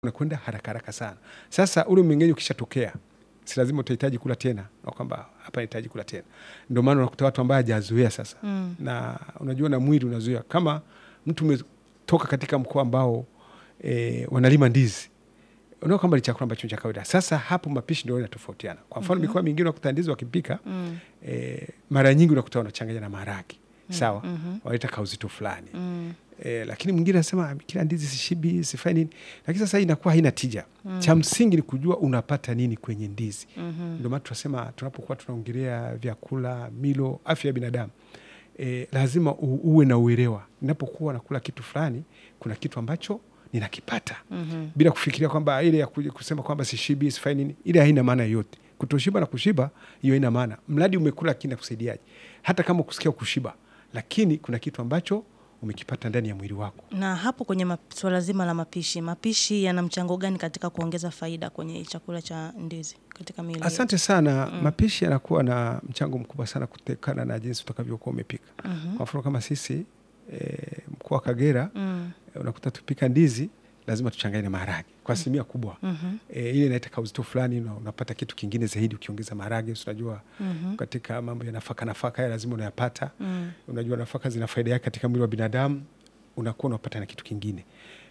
unakwenda haraka haraka sana. Sasa ule mmeng'enyo ukishatokea, si lazima utahitaji kula tena, na kwamba hapa nahitaji kula tena. Ndio maana unakuta watu ambao hajazoea sasa Mm. na unajua na mwili unazoea. Kama mtu umetoka katika mkoa ambao e, wanalima ndizi, unaona kwamba ni chakula ambacho ni cha kawaida. Sasa hapo mapishi ndio yanatofautiana. Kwa mfano mikoa mingine unakuta ndizi wakipika Mm. e, mara nyingi unakuta wanachanganya na maharage sawa, Mhm. wanaita kauzito fulani Mm. e, lakini mwingine anasema kila ndizi sishibi sifai nini, lakini sasa hii inakuwa haina tija. Cha msingi ni kujua unapata nini kwenye ndizi. Mhm. Ndio maana tunasema tunapokuwa tunaongelea vyakula, milo, afya ya binadamu e, lazima u, uwe na uelewa. Ninapokuwa nakula kitu fulani, kuna kitu ambacho ninakipata Mhm. bila kufikiria kwamba ile ya ku- kusema kwamba sishibi sifai nini, ile haina maana yoyote. Kutoshiba na kushiba, hiyo haina maana, mradi umekula, lakini nakusaidiaje? Hata kama kusikia kushiba, lakini kuna kitu ambacho umekipata ndani ya mwili wako. Na hapo kwenye ma- swala zima la mapishi, mapishi yana mchango gani katika kuongeza faida kwenye chakula cha ndizi katika miili yetu? Asante sana. Mapishi yanakuwa na mchango mkubwa sana kutokana na jinsi utakavyokuwa umepika. Mhm. Kwa mfano kama sisi e, mkoa wa Kagera Mm. e, unakuta tupika ndizi lazima tuchanganye na maharage kwa asilimia kubwa. Mhm. E, ile inaita kauzito fulani, una- unapata kitu kingine zaidi ukiongeza maharage. Si Unajua Mhm. katika mambo ya nafaka nafaka ya lazima unayapata. Mm. Unajua nafaka zina faida yake katika mwili wa binadamu, unakuwa unapata na kitu kingine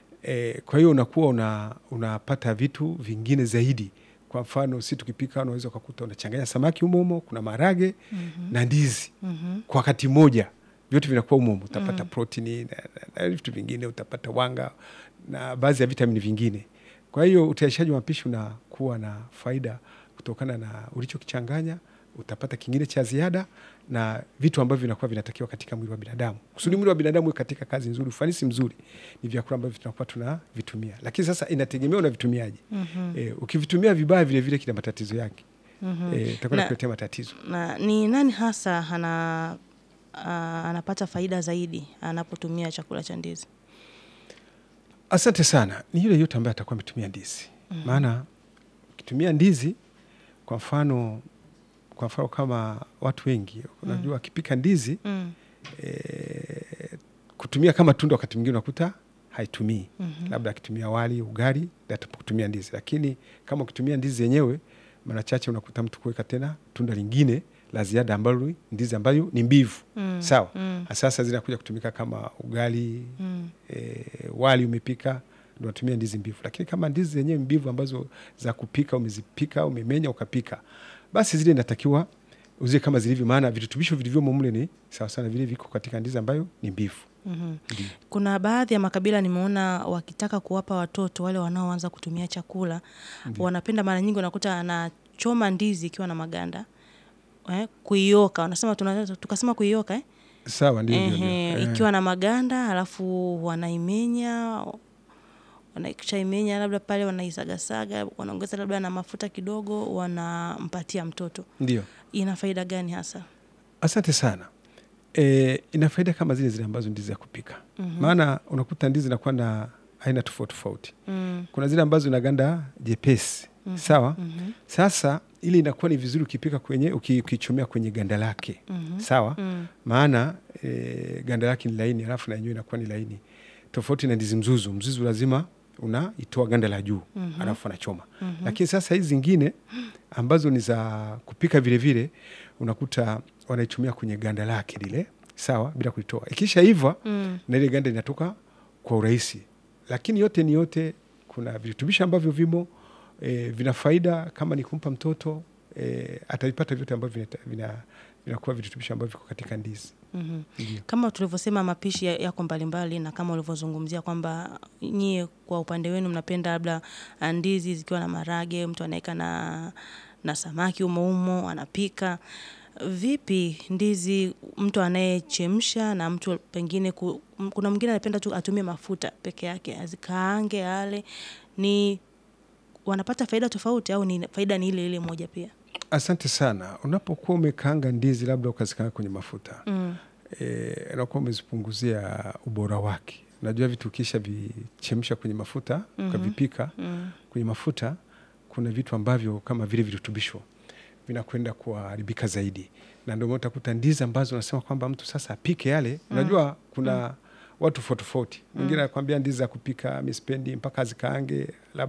e, kwa hiyo unakuwa una, unapata vitu vingine zaidi. Kwa mfano si tukipika, unaweza ukakuta unachanganya samaki humo humo, kuna maharage Mhm. na ndizi Mhm. kwa wakati mmoja, vyote vinakuwa humo humo. Utapata protini na, na, na vitu vingine, utapata wanga na baadhi ya vitamini vingine. Kwa hiyo utayarishaji wa mapishi unakuwa na faida kutokana na ulichokichanganya. Utapata kingine cha ziada na vitu ambavyo vinakuwa vinatakiwa katika mwili wa binadamu. Kusudi mwili wa binadamu uwe katika kazi nzuri, ufanisi mzuri, ni vyakula ambavyo tunakuwa tunavitumia, lakini sasa inategemea unavitumiaje. Mhm. E, ukivitumia vibaya, vilevile kina matatizo yake, Mhm. e, itakuwa Na- nakuletea matatizo. Na ni nani hasa ana a, anapata faida zaidi anapotumia chakula cha ndizi? Asante sana. Ni yule yote ambaye atakuwa ametumia ndizi, maana ukitumia ndizi, kwa mfano kwa mfano kama watu wengi unajua, akipika ndizi Mm. e, kutumia kama tunda, wakati mwingine unakuta haitumii Mhm. labda akitumia wali, ugali, atakutumia ndizi. Lakini kama ukitumia ndizi yenyewe, mara chache unakuta mtu kuweka tena tunda lingine la ziada ambalo ni ndizi ambayo ni mbivu Mm. sawa. Mm. Sasa zinakuja kutumika kama ugali Mm. e, wali umepika ndio unatumia ndizi mbivu, lakini kama ndizi zenyewe mbivu ambazo za kupika umezipika, umemenya ukapika, basi zile inatakiwa uzie kama zilivyo, maana virutubisho vilivyomo mle ni sawa sana vile viko katika ndizi ambayo ni mbivu. Mhm. Ndio. Kuna baadhi ya makabila nimeona wakitaka kuwapa watoto wale wanaoanza kutumia chakula wanapenda, mara nyingi unakuta anachoma ndizi ikiwa na maganda eh, kuioka wanasema tunaweza tukasema kuioka eh? Sawa, ndio ndio, ndio. Ehe, Eh, ikiwa na maganda halafu wanaimenya wanaikishaimenya labda pale wanaisagasaga wanaongeza labda na mafuta kidogo wanampatia mtoto. ndio. Ina faida gani hasa? Asante sana. E, ina faida kama zile zile ambazo ndizi ya kupika, maana unakuta ndizi inakuwa na aina tofauti tofauti. Mm, Kuna zile ambazo ina ganda jepesi sawa. mhm, Sasa ili inakuwa ni vizuri ukipika kwenye uki- ukichomea kwenye ganda lake mhm, sawa, mm, maana e, ganda lake ni laini, alafu na yenyewe inakuwa ni laini, tofauti na ndizi mzuzu. Mzuzu lazima unaitoa ganda la juu Mhm. alafu anachoma mhm. lakini sasa hizi zingine ambazo ni za kupika vile vile unakuta wanaitumia kwenye ganda lake lile sawa, bila kulitoa. Ikisha iva Mm, na ile ganda inatoka kwa urahisi, lakini yote ni yote, kuna virutubisho ambavyo vimo e, vina faida. Kama ni kumpa mtoto e, atavipata vyote ambavyo vinata- vina vinakuwa virutubisho ambavyo viko katika ndizi. mhm. Ndio. Kama tulivyosema mapishi ya- yako mbalimbali, na kama ulivyozungumzia kwamba nyie kwa upande wenu mnapenda labda ah, ndizi zikiwa na marage, mtu anaweka na, na samaki umo umo anapika. Vipi ndizi mtu anayechemsha na mtu pengine ku, m- kuna mwingine anapenda tu atumie mafuta peke yake azikaange ale, ni wanapata faida tofauti au ni faida ni ile ile moja pia? Asante sana. Unapokuwa umekaanga ndizi labda ukazikaanga kwenye mafuta Mm, e, unakuwa umezipunguzia ubora wake. Unajua vitu ukisha vichemsha kwenye mafuta Mhm. ukavipika mm, kwenye mafuta, kuna vitu ambavyo kama vile virutubisho vinakwenda kuharibika zaidi, na ndio maana utakuta ndizi ambazo unasema kwamba mtu sasa apike yale. Unajua kuna watu tofauti tofauti. Mwingine anakwambia ndizi za kupika mi sipendi mpaka zikaange labda